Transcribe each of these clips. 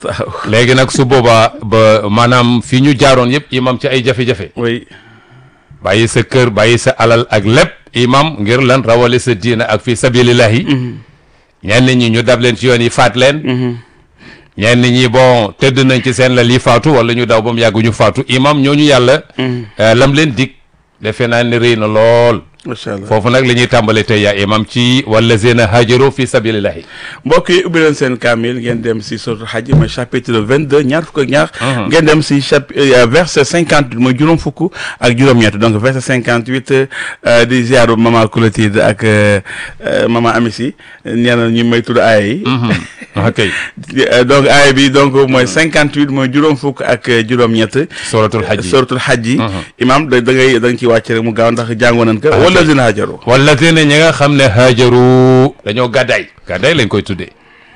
léegi nag su boobaa ba maanaam fi ñu jaaroon yëpp imam ci ay jafe-jafe oui bàyyi sa kër bàyyi sa alal ak lépp imam ngir lan rawale sa diina ak fi sabilillahi ñenn ñi ñu dab leen ci yoon yi faat leen ñenn ñi bon tëdd nañ ci seen la lii faatu wala ñu daw ba mu yàgg ñu faatu imam ñooñu yàlla eh, lam leen dig defe naa ne rëy na lool macha allah foofu nag la ñuy tàmbale tey yaa imam ci wallazina hajaru fi sabilillahi mbokk yi ubbi leen seen kaamil ngeen dem si suratul hajj mooy chapitre 22 ñaar fukk ak ñaar ngeen dem si chap verset 58 mooy juróom fukk ak juróom-ñett donc verset 58 euh, di ziaru mama Clotilde ak euh, euh, mama Amissi nee na ñu may tudd aaya yi ok Euh, donc aaya bi donc mooy 58 mooy juróom fukk ak juróom-ñett suratul hajj suratul hajj yi imam da da ngay da nga ciy wàcc rek mu gaaw ndax jàngoon nañ ko wala zina hajaru wallazina ñi nga xam ne hajaru dañoo gàddaay gàddaay lañ koy tuddee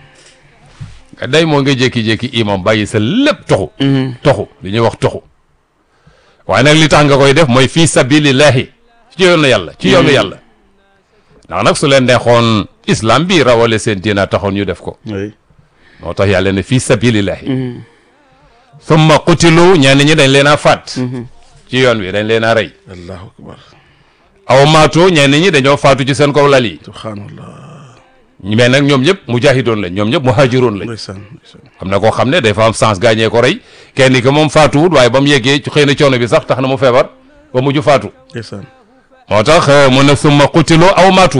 gàddaay moo nga jékki-jékki imam bàyyi sa lépp toxu toxu li ñuy wax toxu waaye nag li tax nga koy def mooy fii sabilillahi ci yoonu yàlla ci yoonu yàlla ndax nag su leen neexoon islam bi rawale seen diina taxoon ñu def ko oui moo tax yàlla ne fii sabilillahi summa qutilu ñenn ñi dañ leen a faat ci yoon wi dañ leen a rey allahu akbar aw maatu ñenn ñi dañoo faatu ci seen kaw lal yi subhanallah mais nag ñoom ñëpp mujahidoon lañ ñoom ñëpp muhajiroon lañ ndeysaan ndeysaan am na koo xam ne day fa am sens gaañee ko rey kenn ki moom faatuwut waaye ba mu yeggee ci xëy na coono bi sax tax na mu feebar ba mujj faatu ndeysaan moo tax mu ne summa qutilu aw maatu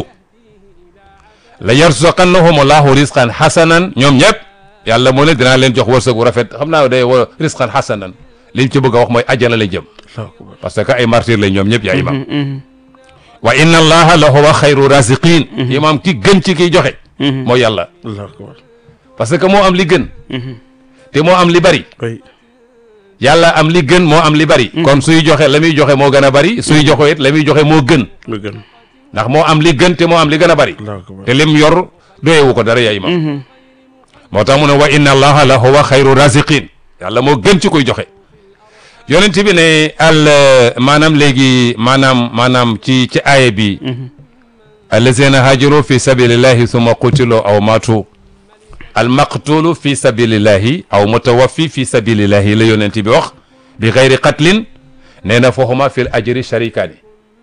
la yarsaqannahum allahu risqan hasanan ñoom ñëpp yàlla mu ne dinaa leen jox wërsëg bu rafet xam naa day wa risqan hasanan liñ ci bëgg a wax mooy ajjana lañ jëm allahu akbar parce que ay martyr lañ ñoom ñëpp yaa imam wa inna allaha la huwa xayru raziqin imam ki gën ci kiy joxe mooy yàlla allahu akbar parce que moo am li gën te moo am li bari oui yàlla am li gën moo am li bari kon suy joxe la muy joxe moo gën a bari suy joxe it la muy joxe moo gën lu gën ndax moo am li gën te moo am li gën a bari allahu akbar te lim yor doyewu ko dara yaa imam moo tax mu ne wa inna allaha la huwa xayru raziqin yàlla moo gën ci koy joxe yonent bi ne al maanaam léegi maanaam maanaam ci ci aaya bi allazina hajaru fi sabilillahi summa qutilu aw matu al maqtulu fi sabilillahi aw mutawaffi fi sabilillahi la yonent bi wax bi xayri qatlin nee na fooxuma fil ajri sharikaani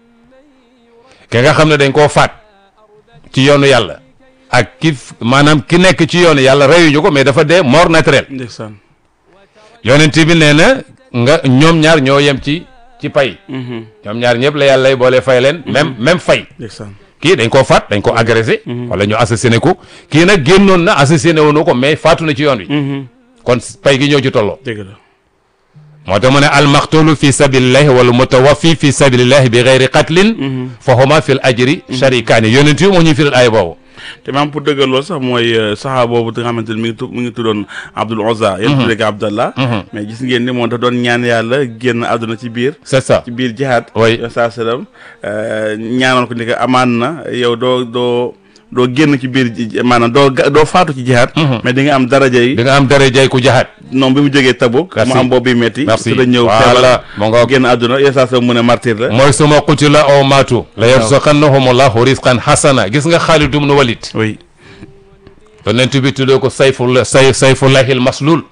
ki nga xam ne dañ koo faat ci yoonu yàlla ak ki maanaam ki nekk ci yoonu yàlla reyuñu ko mais dafa dee mort naturel ndeysaan yonent bi nee na nga ñoom ñaar ñoo yem ci ci pay ñoom ñaar ñëpp la yàlla lay boole fay leen même même fay ndeysaan kii dañ koo faat dañ ko agressé wala ñu assassiné ko kii nag génnoon na assassiné woonu ko mais faatu na ci yoon wi kon pay gi ñoo ci tolloo dëgg la moo tax mu ne almaqtulu fi sabilillahi wala mutawaffi fi sabilillahi bi gayri qatlin fa huma fil ajri sharikaani yonent yi moo ñuy firil ay boobu te maam pour dëggal loolu sax mooy saxaa boobu nga xamante ni mi ngi tu mi ngi tuddoon Abdul Uzza yéen tuddee ko Abdallah mais gis ngeen ni moom dafa doon ñaan yàlla génn àdduna ci biir c'est ça ci biir jihaad Oui. saa sallam ñaanoon ko ni ko amaan na yow doo doo doo génn ci biir ji- maanaam doo ga- doo faatu ci jihaad mais di nga am daraja yi di nga am dara jay ku jaxaat noonu bi mu jógee Tabuk mu Merci. am boobu bi metti Merci. su da ñëw Voilà. feebar Mu ngoog. génn àdduna yéen saa sallam mu ne martyr la mooy suma qutila aw maatu la yarsaqannahum allahu risqan hasana gis nga Xaalid ibn Walid oui yonent bi tuddee ko sayful say sayfullahil maslul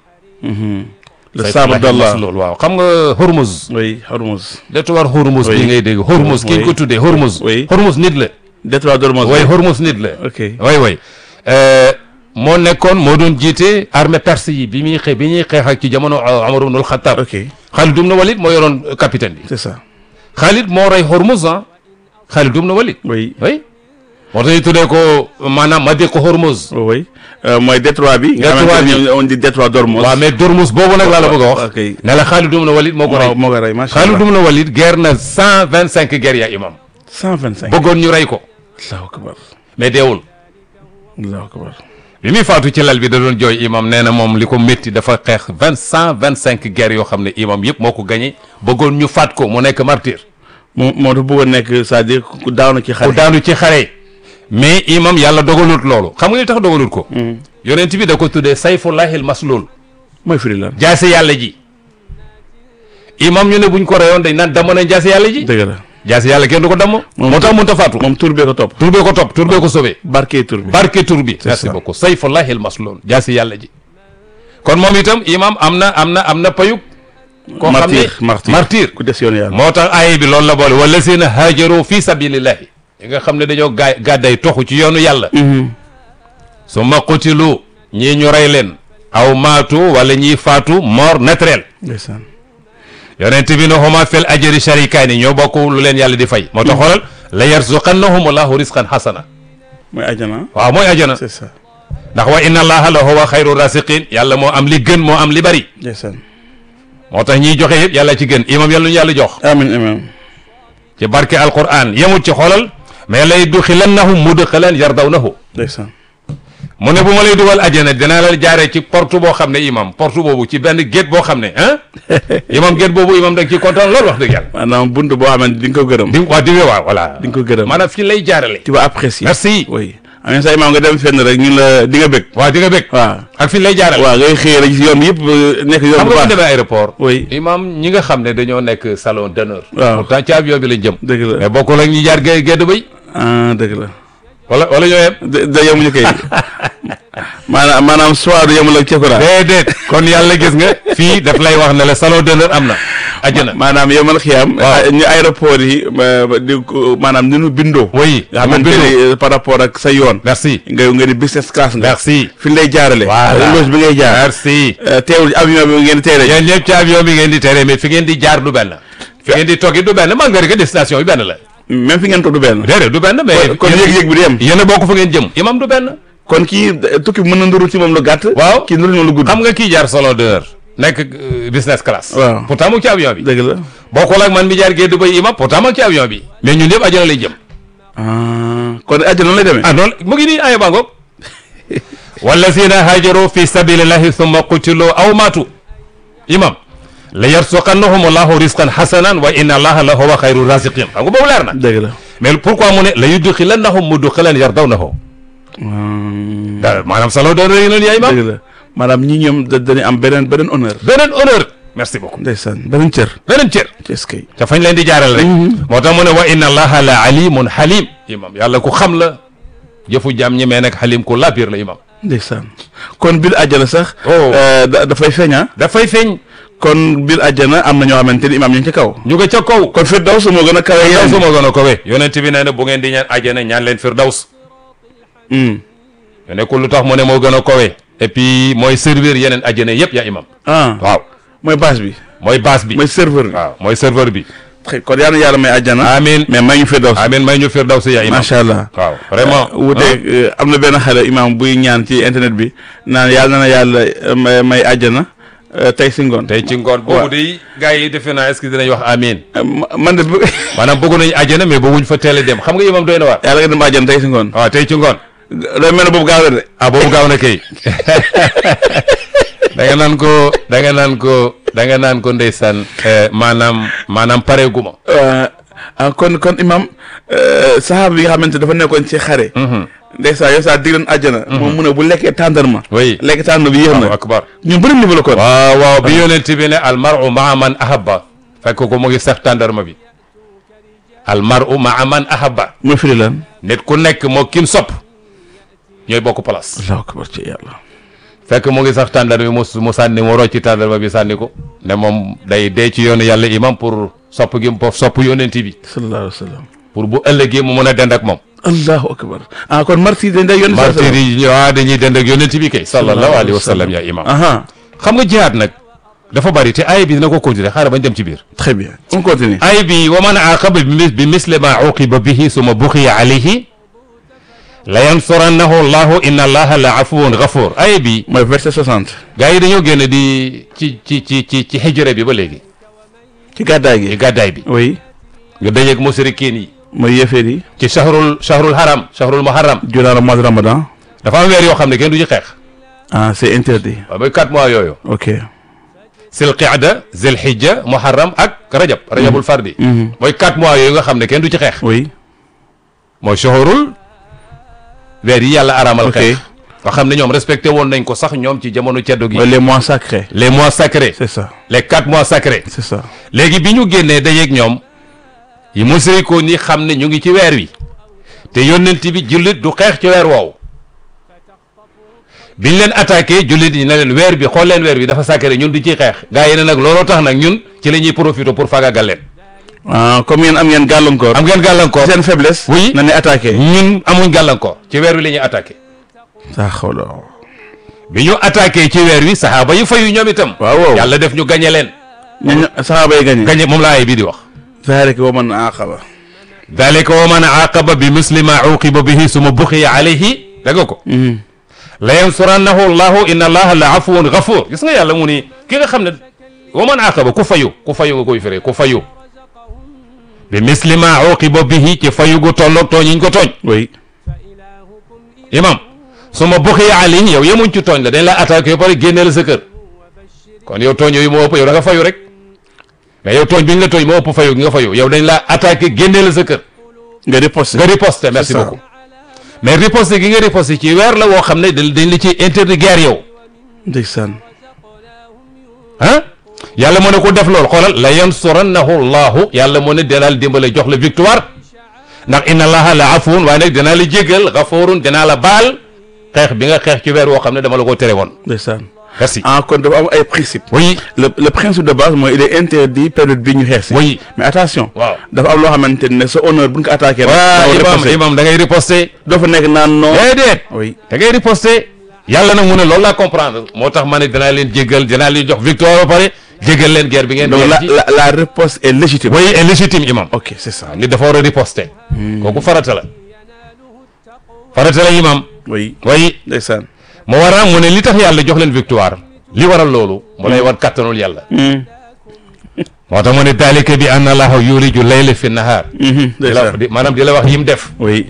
le Sayfullahil sabre d'Allah maslul waaw xam nga Hormuz oui Hormuz détroit Hormuz Oui. bi ngay dégg Hormuz ki ñu ko Oui. tuddee Hormuz Oui. Hormuz nit la détroit d'Ormuz way Hormuz nit la ok way way Euh, moo nekkoon moo doon jiite armée perse yi bi muy xe bi ñuy xeex ak ci jamono Umar ibn al-Khattab ok Xaalid ibn Walid moo yoroon capitaine bi c'est ça Xaalid moo rey Hormuz ah Xaalid ibn Walid oui oui moo tax ñu tuddee ko maanaam ma dégg ko Hormuz oui Euh, mooy détroit bi nga Détroit xamante bi. ne on dit détroit d'Ormuz waaw mais Dormus boobu nag laa la bëgg a wax ok ne la Xaalid ibn Walid moo ko waaw rey moo ko rey macha Xaalid allah ibn Walid guerre na cent vingt cinq guerre ya imam cent vingt cinq bëggoon ñu rey ko allahu akbar mais deewul allahu akbar bi muy faatu ci lal bi da doon jooy imam nee na moom li ko métti dafa xeex vingt cent vingt cinq guerre yoo xam ne imam yëpp moo ko gagné bëggoon ñu faat ko mu nekk martyr moo moo tax bëggoon nekk c'est-à-dire ku daaw na ci ku xare daanu ci xare mais imam yàlla dogalut loolu xam nga li tax dogalut ko yonent bi da ko tuddee sayfullahil maslul mooy firi lan jaase yàlla ji imam ñu ne buñ ko reyoon dañ naan damm nañ jaase yàlla ji dëgg la jaase yàlla kenn du ko damm moo tax mënut a faatu moom tur bee ko topp tur bee ko topp tur bee ko sauvé barke tur bi barke tur bi merci ça. beaucoup sayfullahil maslul jaase yàlla ji kon moom itam imam am na am na am na payug koo xam ne martyr martyr martyr ku des yoon yàlla moo tax aaya bi loolu la boole wala seen haajaru fi sabilillahi yi nga xam ne dañoo gaay gàdday toxu ci yoonu yàlla su ma qutilu ñii ñu rey leen aw maatu wala ñiy faatu mort naturel ndeysaan yonent bi ne huma fil ajri sharikaani ñoo bokk lu leen yàlla di fay moo tax xoolal la yarzuqannahum allahu risqan hasana mooy ajana waaw mooy ajana c'est ça ndax wa inna allaha la huwa xayru rasiqin yàlla moo am li gën moo am li bari ndeysaan moo tax ñiy joxe yëpp yàlla ci gën imam yàlla ñu yàlla jox amin amin ci barke alquran yemut ci xoolal mais lay duxilannahum mudxalan yardawnahu ndeysaan mu ne bu ma lay dugal ajana dinaa la jaaree ci porte boo xam ne imam porte boobu ci benn gétt boo xam ne ah imam gétt boobu imam da nga ciy kontaan loolu wax dëgg yàlla maanaam bunt boo xamante di nga ko gërëm di waa di waaw voilà di nga ko gërëm maanaam fi lay jaarale tu vas apprécier merci oui am sa imaam nga dem fenn rek ñun la di nga bëgg waaw di nga bëgg waaw ak fi lay jaarale waaw ngay xëy rek yoon yëpp nekk yoon xam bu nga bu baax demee aéroport oui imam ñi nga xam ne dañoo nekk salon d'honneur Waaw. pourtant ci avion bi lañ jëm dëgg la mais bokkul ak ñi jaar gé gédd bay ah dëgg la wala wala ñoo yem da da yemuñu kay maanaam maanaam soit du yemul ak cekura déedéet kon yàlla gis nga fii daf lay wax ne la salon d'honneur am na àjjana maanaam yemal xiyam Waaw. ñu aéroport yi ma- di ko- maanaam ni ñu bindoo oui nga xamante ni par rapport ak sa yoon merci nga nga di business class nga merci fi ñu lay jaarale Voilà. loge bi ngay jaar merci Euh, teewul avion bi ngeen di teere yéen ñëpp ci avion bi ngeen di tere mais fi ngeen di jaar du benn fi ngeen di toggi du benn man nga rek destination bi benn la même fi ngeen toog du benn déedéet du benn mais kon yëg-yëg bi di yem yéen a bokk fa ngeen jëm imam du benn kon kii euh, tukki bi mën na nduru ci moom lu gàtt waaw kii nduru ci moom lu gudd xam nga kii jaar salon d'honneur nekk euh, business class Waaw. pourtant mu ngi ci avion bi dëgg la bokkul ak man mi jaar géej bay imam pourtant ma ngi ci avion bi mais ñun ñëpp àjjana lay jëm ah kon àjjana noonu lay demee ah noonu mu ngi nii aya bangoog wallazina hajaru fi sabilillahi thumma qutilu aw matu imam la yarsuqannahum allahu risqan hasanan wa inna allaha la huwa xayru rasiqin xam nga boobu leer na dëgg la mais pourquoi mu ne la yudxilannahum mudxalan yardawnahu Hmm, da maanaam salon d'honneur yi noonu yaa imam dëgg la maanaam ñi ñoom da dañuy am beneen beneen honneur beneen honneur merci beaucoup ndeysaan beneen cër beneen cër est-ce que te fañ leen di jaaral rek moo tax mu ne wa inna allaha la alimun halim imam yàlla ku xam la jëfu jaam ñi mais nag halim ku labir la imam ndeysaan kon biir àjjana sax Oh. euh, da- dafay feeña dafay feeñ kon biir àjjana am na ñoo xamante ni imaam ñu ngi ci kaw ñu nga ca kaw kon Firdaws moo gën a kawe firdaws yeneen moo gën a kowe yonent bi nee na bu ngeen di ñaan àjjana ñaan leen firdaws Hmm. yo nekkul lu tax mu ne moo gën a kowe et puis mooy servir yeneen àjjana yëpp yaa imam ah waaw mooy base bi mooy base bi mooy serveur bi waaw mooy serveur bi Très- kon yal na yàlla may àjjana amin mais may ñu Firdaws amin may ñu firdaws yaa imam macha allah waaw vraiment wuute am na benn xale imaam buy ñaan ci internet bi naan yàlla na na yàlla euh, may may àjjana euh, tey si ngoon tey ci ngoon boobu de gars yi defe naa est-ce que dinañ wax amin Euh, ma- man de bu- maanaam bëgg nañu àjjana mais bëgguñ fa teel a dem xam nga imam doy na waar yàlla nga dem àjjana tey si ngoon waaw tey ci ngoon day mel ne boobu gaaw la de ah boobu gaaw na kay da nga naan ko da nga naan ko da nga naan ko ndeysaan eh, maanaam maanaam pareeguma Euh, ah kon kon imam euh, saxaaba bi nga xamante dafa nekkoon ci xare ndeysaan yow saa dig leen àjjana moom mu ne bu lekkee tàndarma oui lekk tàndarma bi yéex Allahu na akbar ñun bëri niveau la kon waaw waaw bi yonent bi ne almaru maa man ahabba fekk ko mu ngi sax tàndarma bi almaru maa man ahabba mooy firi lan nit ku nekk moo kim sopp ñooy bokk place allahu akbar ci yàlla fekk mu ngi sax tàndarma bi mu mu sànni mu rocci tàndarma bi sànni ko ne moom day dee ci yoonu yàlla imam pour sopp gi mu sopp yonent bi sallallahu alayhi wa sallam pour bu ëllëgee mu mën a dend ak moom allahu akbar ah kon martyr dañ day yónni martyr yi waaw dañuy dend ak yonent bi kay sallallahu alayhi wa sallam ya imam aha xam nga jihaad nag dafa bari te aaya bi dina ko continuer xaaral bañ dem ci biir très bien on continue aaya bi wa man aaqaba bi mis- bi misli ma uqiba bihi suma buxiya alayhi la yansurannahu allahu inna allaha la afuwun gafur aaya bi mooy verset 60 gars yi dañoo génn di ci ci ci ci ci hijra bi ba léegi ci gàddaay ci gi gàddaay bi oui nga dajeeg musrikiin yi mooy yëfeer yi ci shahrul shahrul haram shahrul muharram durant le mois de ramadan dafa am weer yoo xam ne kenn du ci xeex ah c'est interdit waaw mooy quatre mois yooyu ok sil qida zil hijja muharram ak rajab rajabul fardi Mhm. mooy quatre mois yooyu nga xam ne kenn du ci xeex oui mooy shahrul weer yi yàlla aramal Ok. xeex nga xam ne ñoom respecté woon nañ ko sax ñoom ci jamono ceddo gi mooy les mois sacrés les mois sacrés c'est ça les quatre mois sacrés c'est ça léegi bi ñu génnee dajeeg ñoom yi musrikoon yi xam ne ñu ngi ci weer wi te yónnent bi jullit du xeex ci weer woowu biñ leen attaqué jullit yi na leen weer bi xool leen weer bi dafa sacré ñun di ciy xeex gaa yi ne nag looloo tax nag ñun ci la ñuy profité pour faagaagal leen ah comme yéen am ngeen gàllankoor. am ngeen gàllankoor seen faiblesse. Oui. na ne attaqué. ñun amuñ gàllankoor ci weer wi la ñuy attaqué saa xawla. bi ñu attaqué ci weer wi saxaaba yi fayu ñoom itam waaw waaw. yàlla def ñu gañe leen ñooñu saxaaba yi gañe. gañe moom la aaya bii di wax zaalika wa man aqaba. dalika wa man aqaba bi misli ma uqiba bihi suma buxiya alayhi dégg nga ko la yansurannahu llahu inna allaha la afuwun gafur gis nga yàlla mu ni ki nga xam ne wa man aqaba ku fayu ku fayu nga koy firee ku fayu bi misli ma uqiba bihi ci fayu gu tolloog tooñiñ ko tooñ oui. imam suma buxiya alayhi yow yemuñ ci tooñ la dañ la attaqué ba pare génne la sa kër kon yow tooñ yooyu moo ëpp yow da nga fayu rek mais yow tooñ bi ñu la tooñ moo ëpp fayu gi nga fayu yow dañ la attaqué génne la sa kër nga riposte. nga riposte merci ça. beaucoup mais riposte gi nga riposte ci weer la woo xam ne dañ dañ la ci interdit guerre yow ndeysaan. ah yàlla moo ne ko def loolu xoolal la yansurannahu llahu yàlla moo ne dinaa la dimbale jox la victoire ndax inna allaha la afuwun waaye nag dinaa la jégal gafurun dinaa la baal xeex bi nga xeex ci weer woo xam ne dama la ko tere woon ndeysaan. merci ah kon dafa am ay principe. oui le le principe de base mooy il est interdit période bi ñu xeex si. oui mais attention. waaw dafa am loo xamante ne sa honneur bu ñu ko attaqué. waaw rek imam imam da ngay riposter doo fa nekk naan non. déedéet oui. da ngay riposter yàlla nag mu ne loolu laa comprendre moo tax ma ne dinaa leen jéggal dinaa leen jox victoire ba pare jéggal leen guerre bi ngeen donc la ci la la riposte est légitime. oui est légitime imam ok c'est ça. nit dafa war a riposter kooku farata la farata la imam oui. oui ndeysaan. moo waral mu ne li tax yàlla jox leen victoire li waral loolu mu lay war kattanul yàlla moo tax mu ne dalika bi anna allaha yuliju layla fi nahar di la ndeysaan. di maanaam di la wax yim def oui.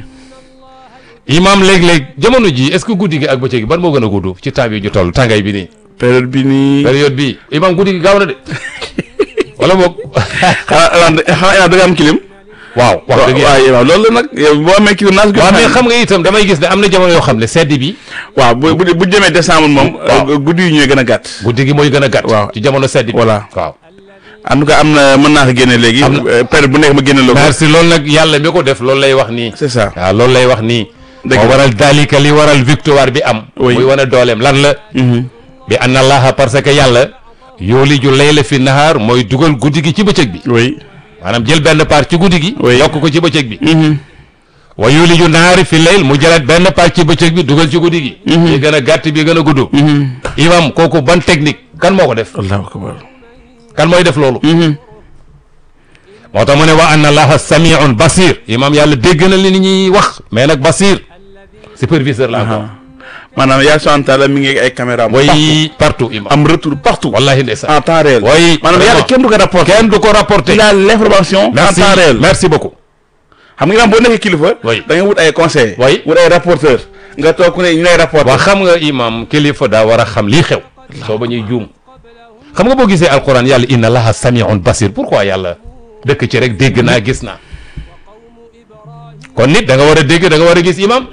imam léeg-léeg jamono ji est-ce que guddi gi ak bëccëg gi ban moo gën a gudd ci temps bi ñu toll tàngaay bi nii période bi nii. période bi imam guddi gi gaaw na de wala boog xanaa xanaa da nga am clim. waaw wax dëgg yàlla waaw waaw loolu la nag yow boo amee clim naas. waaw mais xam nga itam damay gis ne am na jamono yoo xam ne sedd bi waaw bu bu bu jëmee décembre moom. Waaw. euh, guddi yi ñooy gën a gàtt. guddi gi mooy gën a gàtt Waaw. ci jamono sedd bi Voilà. waaw en tout cas am na mën naa ko génne léegi. Am na- euh, période bu nekk ma génne la ko. merci loolu nag yàlla mi ko def loolu lay wax nii c'est ça. waaw loolu lay wax nii Dëgg moo la. waral dalika li waral victoire bi am Oui. muy wane dooleem lan la bi anna allaha parce que yàlla yooliju layla fi nahaar mooy dugal guddi gi ci bëccëg bi oui. maanaam jël benn part ci guddi gi Oui. yokk ko ci bëccëg bi wa yooliju nahaari fi layl mu jëlaat benn part ci bëccëg bi dugal ci guddi gi bi gën a gàtt bi gën a gudd imam kooku ban technique kan moo ko def allahu akbar. kan mooy def loolu moo tax mu ne wa anna allaha samiun basir imam yàlla dégg na li ni ñuy wax mais nag basir superviseur la encore maanaam yaa subhanahu wa taala mi ngi ay caméra am. way partout imam am retour partout. wallahi ndeysaan en temps réel. way maanaam yàlla kenn du ko rapporté. kenn du ko rapporté il a l'information en merci temps réel. merci beaucoup xam nga boo nekkee kilifa. Oui. da nga wut ay conseils. Oui. wut ay rapporteur nga toog ku ne ñu lay rapporté. waa xam nga imam kilifa daa war a xam lii xew soo ba ñuy juum xam nga boo gisee alquran yàlla inna allaha samiun basir pourquoi yàlla dëkk ci rek dégg naa gis naa kon nit da nga war a dégg da nga war a gis imam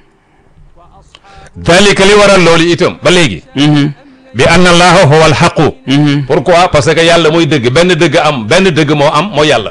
dalika li waral loolu itam ba léegi bi anna allaha huwa alxaqu pourquoi parce que yàlla mooy dëgg benn dëgg am benn dëgg moo am mooy yàlla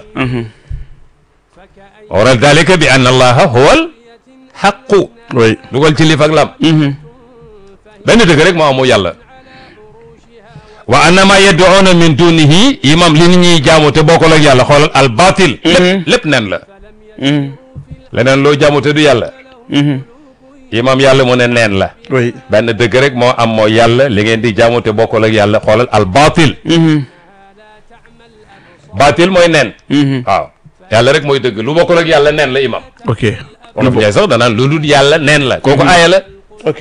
waral dalika bi anna allaha huwa alxaqu oui. dugal ci lif ak lam benn dëgg rek moo am mooy yàlla wa annama yad'una min dunihi imam li nit ñuy jaamu te bokkul ak yàlla xoolal al batil lépp lépp nen la leneen loo jaamu te du yàlla imam yàlla mu ne neen la oui. benn dëgg rek moo am mooy yàlla li ngeen di jaamu te bokkul ak yàlla xoolal al batil batil mooy nen waaw yàlla rek mooy dëgg lu bokkul ak yàlla nen la imam ok. wolof Njaay sax danaan lu dul yàlla nen la kooku aaya la ok.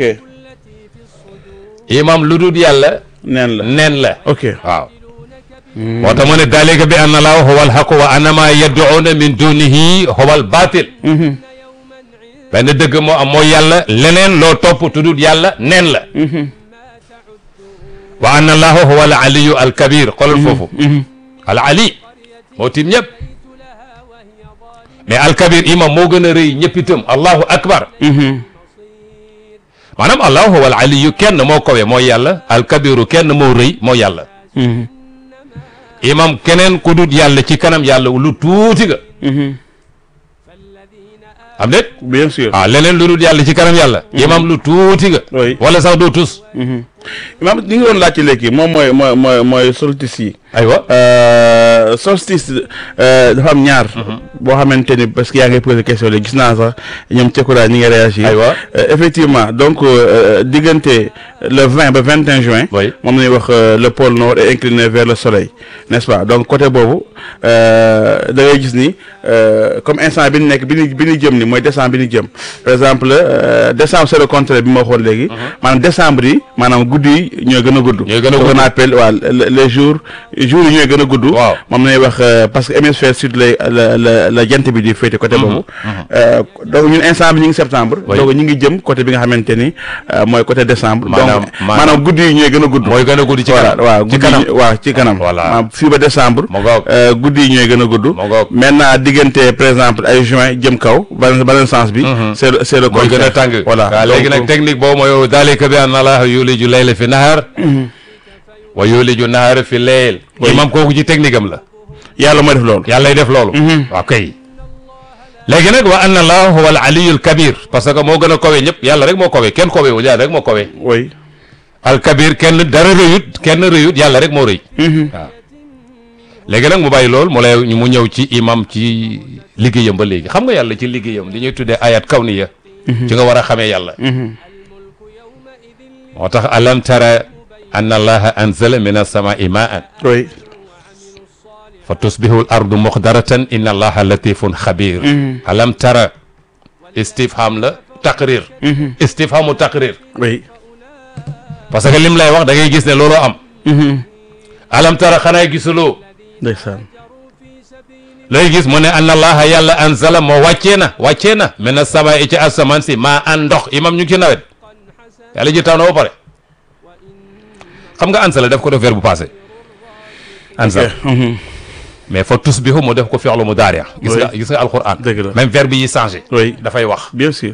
imam lu dul yàlla neen la. nen la ok. waaw moo tax mu ne dalika bi anna laahu huwa alxaqu wa anna ma yad'una min dunihi huwa albatil benn dëgg moo am mooy yàlla leneen loo topp tuddut yàlla neen la wa anna allahu huwa al aliyu al kabir xoolal foofu al ali moo tiim ñëpp mais al kabir imam moo gën a rëy ñëpp itam allahu akbar maanaam allahu huwa al aliyu kenn moo kowe mooy yàlla al kabiru kenn moo rëy mooy yàlla imam keneen ku dut yàlla ci kanam yàlla lu tuuti nga am déet bien sûr ah leneen lu dul yàlla ci kanam yàlla imam lu tuuti nga Oui. wala sax doo tus imaam li nga doon laajte léegi moom mooy mooy mooy mooy solstice yi aywa Euh, solstice euh, dafa am ñaar boo xamante ni parce que yaa ngay posé question léegi gis naa sax ñoom Cekura ñi ngi réagir Aywa. Euh, effectivement donc euh, diggante le 20 ba 21 juin Oui. moom la ñuy wax euh, le pôle nord est incliné vers le soleil n'est-ce pas donc côté boobu euh, da ngay gis ni euh, comme instant bi ñu nekk bi ñu bi ñu jëm ni mooy décembre bi ñu jëm par exemple euh, décembre c'est le contraire bi ma waxoon léegi maanaam décembre yi maanaam guddi yi ñooy gën a gudd Ñooy gën a Ce qu'on gudd. appelle waaw le- les jours jours yi ñooy gën a gudd Waaw. moom la ñuy wax euh, parce que hémisphère sud lay la la la jant bi di féete côté boobu Euh, donc ñun instant bi ñu ngi septembre Oui. donc ñu ngi jëm côté bi nga xamante ni euh, mooy côté décembre Maanaam- donc maanaam- maanaam guddi yi ñooy gën a gudd mooy gën a guddi ci voilà kanam waaw ci guddi kanam yi waaw ci kanam Voilà. maanaam fii ba décembre Mu ngoog. euh, guddi yi ñooy gën a gudd Mu ngoog. maintenant diggante par exemple ay juin jëm kaw beneen beneen sens bi c'est le c'est le mooy gën a contraire. tàng voilà waaw léegi Donc, nag technique boobu mooy dalika bi anna allaha yuliju layla fi nahar wa yuliju nahara fi layl Oui. imam kooku ci technique am la yàlla mooy def loolu yàllay def loolu waaw kay léegi nag wa anna allaha huwa al aliyul kabir parce que moo gën a kowe ñëpp yàlla rek moo kowe kenn kowe wul yàlla rek moo kowe oui al kabir kenn dara rëyut kenn rëyut yàlla rek moo rëy waaw léegi nag mu bàyyi lool mu lay mu ñëw ci imam ci liggéeyam ba léegi xam nga yàlla ci liggéeyam li ñuy tuddee ayat kawniya ci nga war a xamee yàlla moo tax alam tara anna allaha anzala min as-samaa'i maa'an oui fa tusbihu al ardu muxdaratan inna allaha latifun xabir alam tara istifham la taqrir istifhamu taqrir oui parce que lim lay wax da ngay gis ne looloo am alam tara xanaa gisuloo ndeysaan looy gis mu ne anna allaha yàlla anzala moo wàccee na wàccee na min as-samaa'i ci asamaan si maa an ndox imam ñu ngi ci nawet yàlla ji taw na ba pare xam nga ansala def ko def verbe bu passé ansala mais fa tusbihu mu def ko fi'lu mudaari gis nga gis nga alquran Dëgg la. même verbe yi changé oui dafay wax bien sûr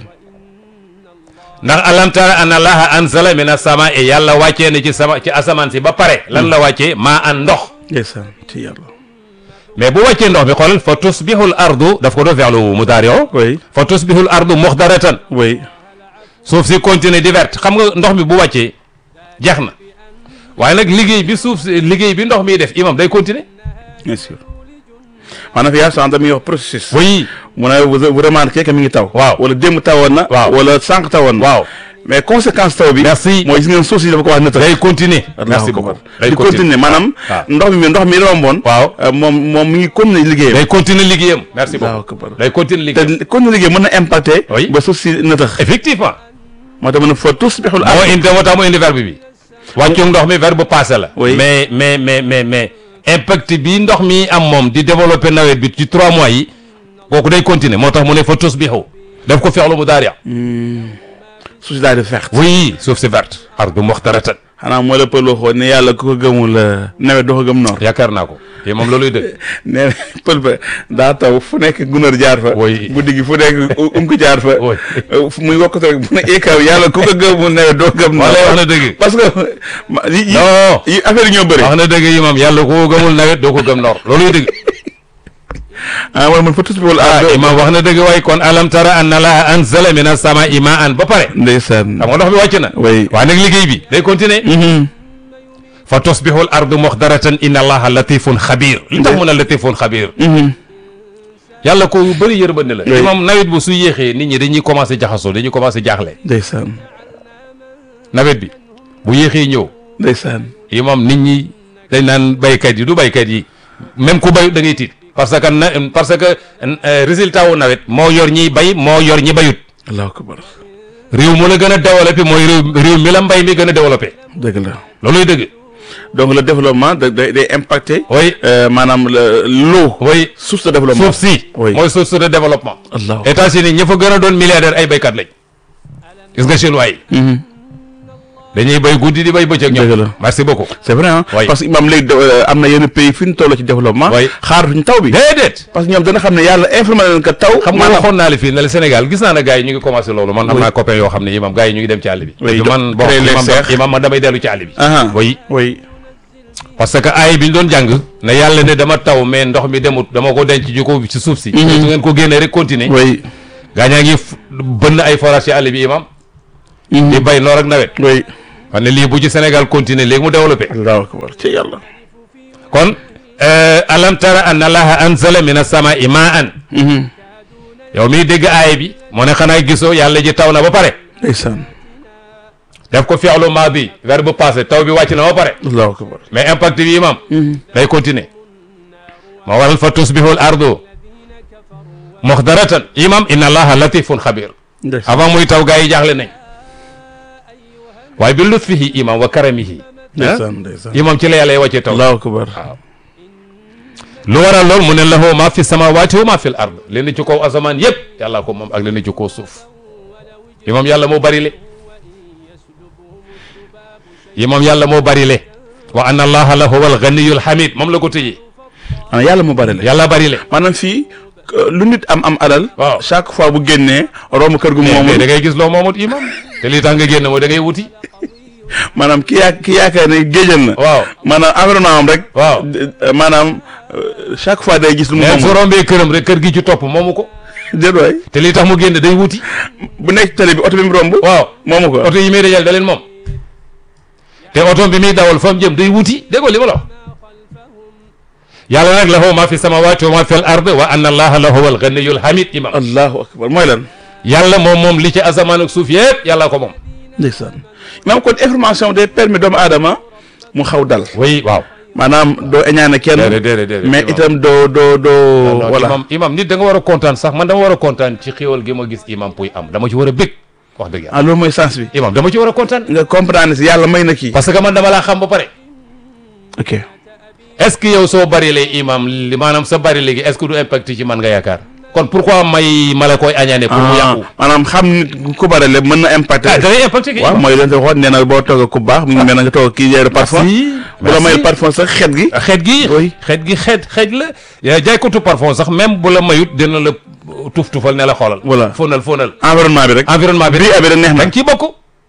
ndax alam tara anna allaha anzala min as-samaa'i yàlla wàccee na ci sama ci asamaan si ba pare lan la wàccee maa an ndox ndeysaan ci yàlla mais bu wàccee ndox bi xoolal fa tusbihu al ardu daf ko def fi'lu mudaari oui fa tusbihu al ardu muxdaratan oui suuf si continue di verte xam nga ndox mi bu wàccee jeex na waaye nag liggéey bi suuf si liggéey bi ndox miy def imam day continuer bien sûr maanaam yaa sant mi wax processus oui mu ne vous vous remarquez que mi ngi taw Waaw. wala démb tawoon na Waaw. wala sànq tawoon na waaw mais conséquence taw bi Merci. mooy gis ngeen suuf si dafa ko wax nëtëx day continuer Allahu merci akbar. beaucoup day di continuer maanaam waaw. ndox mi ndox mi romboon waaw euh, moom moom mi ngi continuer liggéeyam day continuer liggéeyam merci Allahu beaucoup akbar. day continuer liggéeyam te continuer liggéey mën na impacter Oui. ba suuf si nëtëx effectivement moo tax mën na fa tusbihul moo ard indi moo tax mu indi verbe bi wàccu ndox mi verbe passé la Oui. mais mais mais mais mais impact bi ndox mi am moom di développer nawet bi ci trois mois yi kooku day continuer moo tax mu ne fa tusbihu def ko fi'lu mudaari suuf si daal di verte oui suuf si verte ardu muxtaratan xanaa moo la pël waxoon ne yàlla ku ko gëmul euh, nawet doo ko gëm noor yaakaar naa ko te moom looluy dëgg nee na pël ba daa taw fu nekk gunóor jaar fa Oui. guddi gi fu nekk u- um ko jaar fa Oui. Euh, fu muy wokkatu rek bu ne ikaw yàlla ku ko gëmul nawet doo gëm noor wala wax na dëgg parce que ma- yi yi non yi affaire yi ñoo bëri wax na dëgg yi moom yàlla ko gëmul nawet doo ko gëm noor looluy dëgg ah wala man fa tus bi wala ah ah imam wax na dëgg waaye kon alam tara anna allaha anzala min as-samaa'i maa'an ba pare ndeysaan xam nga ndox bi wàcc na oui waaye nag liggéey bi day continuer Mhm. fa tusbihu al ardu muxdaratan inna allaha latifun xabir li tax mu ne latifun xabir Mhm. yàlla ko bëri yërmande la Oui. imam nawet bu su yéexee nit ñi dañuy commencé jaxasoo dañuy commencé jaaxle ndeysaan nawet bi bu yéexee ñëw ndeysaan imam nit ñi dañ naan baykat yi du baykat yi même ku bay da ngay tiit parce que na parce que euh, résultat wu nawet moo yor ñiy bay moo yor ñi bayut allahu akbar réew mu la gën a développé mooy réew réew mi la mbay mi gën a développé dëgg la looluy dëgg donc le développement da day day impacter oui euh, maanaam le l'eau oui source de développement suuf si Oui. mooy source de développement allahu États-Unis ña fa gën a doon milliardaire ay baykat lañ gis nga chinois yi Mhm. dañuy bay guddi di bay bëccëg ñoom Dëgg la. merci beaucoup c'est vrai ah Oui. parce que imam léegi de- am na yenn pays fi ñu toll ci développement Oui. xaaratuñ taw bi déedéet parce que ñoom dana xam ne yàlla informé leen que taw xam nga maanaam- waxoon naa la fii ne la Sénégal gis naa ne gars yi ñu ngi commencé loolu man am Oui. naa copain yoo xam ne imam gars yi ñu ngi dem ci àll bi Oui, Et do- man bon créer les imam serres. imam man damay dellu ci àll bi Aha. oui oui parce que ay bi ñu doon jàng ne yàlla ne dama taw mais ndox mi demut dama ko denc ji ko ci suuf si su ngeen ko génnee rek continuer oui gaañaa ngi f- bënn ay forage ci àll bi imam di bay noor ak nawet oui xam ne lii bu ci Sénégal continuer léegi mu développé allahu akbar ci yàlla kon alam tara anna allaha anzala min as-samaa'i maa'an yow miy dégg aaya bi moo ne xanaa gisoo yàlla ji taw na ba pare ndeysaan def ko fi'lu maadi verbe passé taw bi wàcc na ba pare allahu akbar mais impact bi imam day continuer moo waral fa tusbihu al ardu muxdaratan imam inna allaha latifun xabir ndeysaan avant muy taw gaa yi jaaxle nañ waaye bi lutfihi imam wa karamihi ndeysaan ndeysaan imam ci la yàlla wàccee taw allahu akbar lu waral lool mu ne lahu ma fi samawati wa ma fi l ard li ne ci kaw asamaan yëpp yàlla ko moom ak li ne ci kaw suuf imam yàlla moo bari le imam yàlla moo bari le wa anna allaha la huwa al ganiyul hamid moom la ko tëjee maanaam yàlla mu bari la yàlla bari le maanaam fii euh, lu nit am am alal Waaw. chaque fois bu génnee romb kër gu mais moomul da ngay gis loo moomut imam te lii tax nga génn mooy da ngay wuti maanaam ki yaa ki yaakaar ne géejal na waaw maanaam environnement am rek waaw d- euh, maanaam euh, chaque fois day gis lu mu mais su moomul rombee këram rek kër gi ci topp moomu ko déet waay te lii tax mu génn day wuti bu nekk télé bi oto bi mu romb waaw moomu ko oto yi muy dajal da leen moom te oto bi muy dawal fa mu jëm day wuti dégg nga li ma la wax yàlla nag lahu ma fi samawati wa ma fi al ard wa anna allaha la huwa al ganiyul hamid imam allahu akbar mooy lan yàlla moom moom li ci asamaan ak suuf yëpp yàlla ko moom ndeysaan maanaam kon information day permis doomu aadama mu xaw dal oui waaw maanaam doo eñaane kenn déedéet déedéet déedéet mais imam. itam doo doo doo non voilà imam imam nit da nga war a kontaan sax man dama war a kontaan ci xéwal gi ma gis imam puy am dama ci war a bég wax dëgg yàlla ah loolu mooy sens bi imam dama ci war a kontaan nga comprendre si yàlla may na kii parce que man dama laa xam ba pare ok est-ce que yow soo bari lay imam li maanaam sa bari léegi est-ce que du impact ci man nga yaakaar kon pourquoi may ma la koy añaane pour mu ah yàqu maanaam xam nit ku bare le mën na impacté ah da ngay impacté kay waaw mooy leen te waxoon nee na boo toog ku baax mu ngi mel na nga toog kii yeeru parfum Merci, bu la merci. mayul parfum sax xet gi xeet gi Oui. xeet gi xeet xeet la yaa jaaykatu parfum sax même bu la mayut dina la tuf tufal ne la xoolal Voilà. fóonal fóonal environnement bi rek environnement bi bii abi da neex da na nga ciy bokk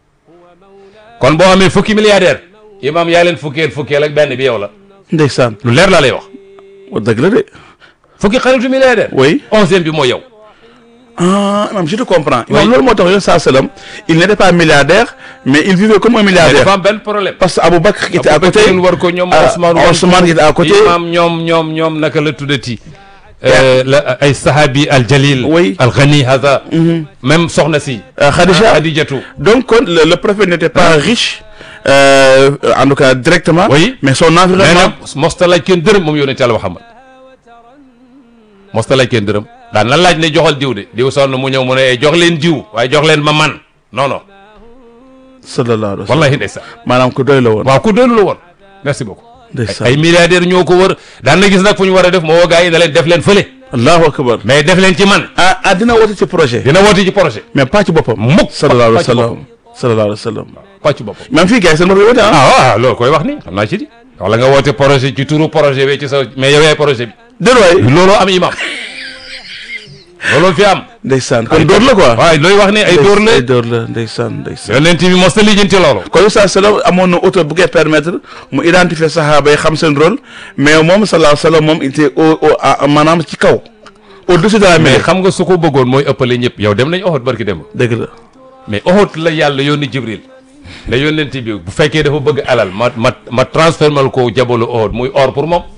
kon boo amee fukki milliardaire imam yaa leen fukkeel fukkeel ak benn bi yow la ndeysaan lu leer laa lay wax wa dëgg la de fukki xaritu milliardaire oui onzième bi mooy yow ah non je te comprends Oui. non loolu moo tax yoon saa salaam il n'était pas milliardaire mais il vivait comme un mais milliardaire dafa am benn problème parce que Aboubacar qui était à côté Aboubacar war ko ñoom ah, Ousmane war ko Ousmane qui était à côté imam ñoom ñoom ñoom naka la tuddati Euh, la ay sahabi al jalil Oui. al ghani hada même soxna si euh, Khadija Khadijatu donc kon le, le prophète n'était pas riche euh, en tout cas directement Oui. mais son mais environnement nag mosta laaj kenn dërëm moom yonent Yàlla Muhammad mosta laaj kenn dërëm daan na laaj ne joxal diw de diw sonn mu ñëw mu ne eh, jox leen diw waaye jox leen ma man non non sallallahu alayhi wa sallam wallahi ndeysaan maanaam ku doy la woon waaw ku doylu la woon merci beaucoup ndeysaan ay milliardaires ñoo ko wër daan na gis nag fu ñu war a def moo woo gars yi ne leen def leen fële allahu akbar mais def leen ci man ah ah dina woote ci projet dina woote ci projet mais pas ci boppam mukk sallallahu alayhi wa pas ci sallam boppam. sallallahu alayhi wa sallam pas ci boppam même fii gars yi seen bopp yi woote ah ah waaw loolu koy wax ni xam naa ci di wala nga woote projet ci turu projet bi ci sa mais yow yaay projet bi déet waay looloo am imam looloo fi am ndeysaan kon dóor la quoi waaye looy wax ne ay dóor la ay dóor la ndeysaan ndeysaan yonent bi mos na lijjanti loolu kon saa salaam amoon na auto bu koy permettre mu identifier saxaaba yi xam seen rôle mais moom sallallahu alayhi wa sallam moom il était au au à- maanaam ci kaw au-dessus de la mais mêlée xam nga su ko bëggoon mooy ëppale ñëpp yow dem nañ Uhud barki dem dëgg la mais Uhud la yàlla yónni Jibril ne yónnent bi bu fekkee dafa bëgg alal ma ma ma transformal ko jabalu Uhud muy or pour moom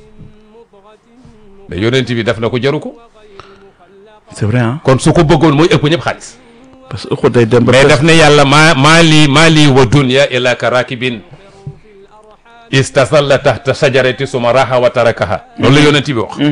mais yónnent bi def na ko jaru ko c'est vrai ah kon su ko bëggoon mooy ëpp ñëpp xaalis parce que Uhud day dem ba mais fees. daf ne yàlla maa maa lii maa lii wa dunya illa ka rakibin istasalla tahta sajarati suma raha wa tarakaha loolu la yónnent bi wax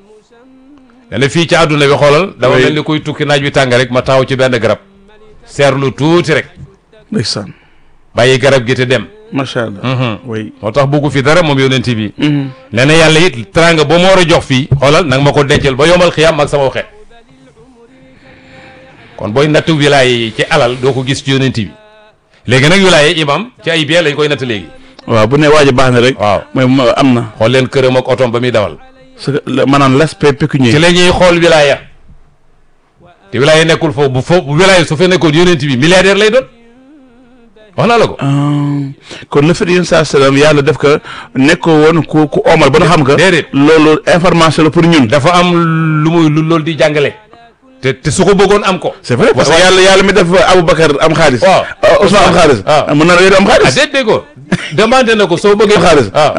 dana fii ci àdduna bi xoolal dama Oui. mel ni kuy tukki naaj bi tàng rek ma taxaw ci benn garab seerlu tuuti rek ndeysaan bàyyi garab gi te dem macha allah oui moo tax bëggu fi dara moom yónnent bi nee na yàlla it teraanga ba ma war a jox fii xoolal nag ma ko dencal ba yomal xiyaam ak sama xeet kon booy natt wilaaya yi ci alal doo ko gis ci yónnent bi léegi nag wilaaya yi imam ci ay bien lañ koy natt léegi waaw bu ne waa ji baax na rek waaw mooy ma- am na xool leen këram ak otom ba muy dawal parce que le- maanaam l'aspect ci pécuniaire la ñuy xool wilaaya te wilaaya nekkul foofu bu foofu bu wilaaya su fe nekkoon yónnent bi milliardaire lay doon wax naa la ko Ah, kon le fait yéen saa salaam yàlla def ko nekkoo woon ku ku omal ba nga xam nga déedéet. loolu information la pour ñun dafa am lu muy lu loolu di jàngale te te su ko bëggoon am ko c'est vrai parce que Wa- yàlla yàlla mi def Aboubacar am xaalis Waaw. Ousmane am xaalis waaw. mën na la am ah xaalis déet déggoo demandé na ko soo bëggee xaalis waaw